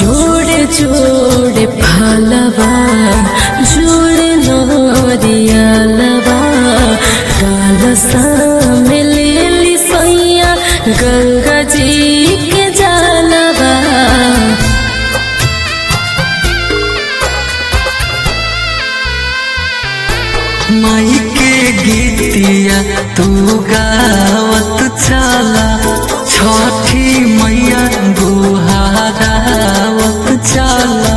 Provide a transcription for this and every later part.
जोड़े जोड़े फालवा जोड़े नरियालवा काल में लेली सैया गंगा जी के जालवा माई के गीतिया तू गावत चला छठी मैया गुहारावत चला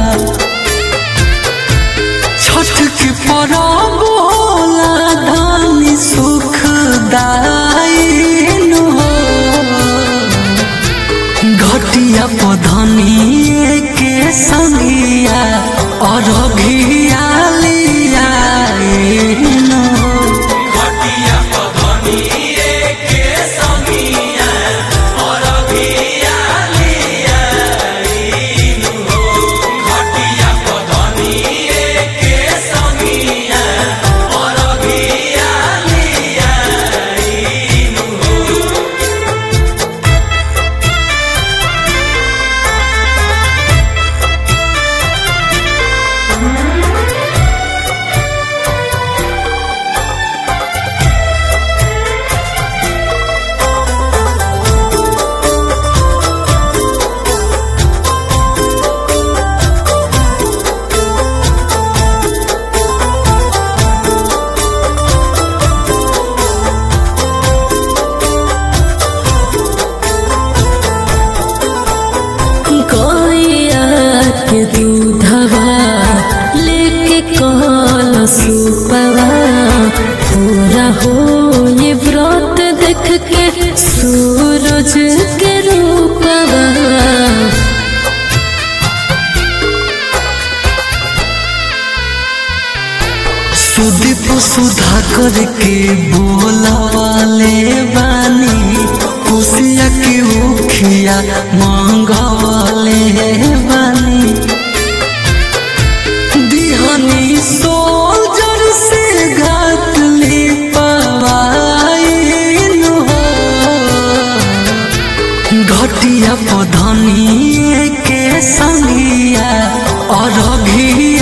छठ के परब होला धानी सुखदायी नु हो घटिया पधनिए के संगिया अरघिया लिया नु हो गैया के दूधवा लेके कल सुपवा पूरा हो ये व्रत देख के सूरज के रूपवा सुदीप सुधा करके बोलवाले बानी खुशिया की उखिया मांगवाले बानी दिहनी सोल्जर से घाट ले पवाई हो घटिया पधनिए के संगिया और घी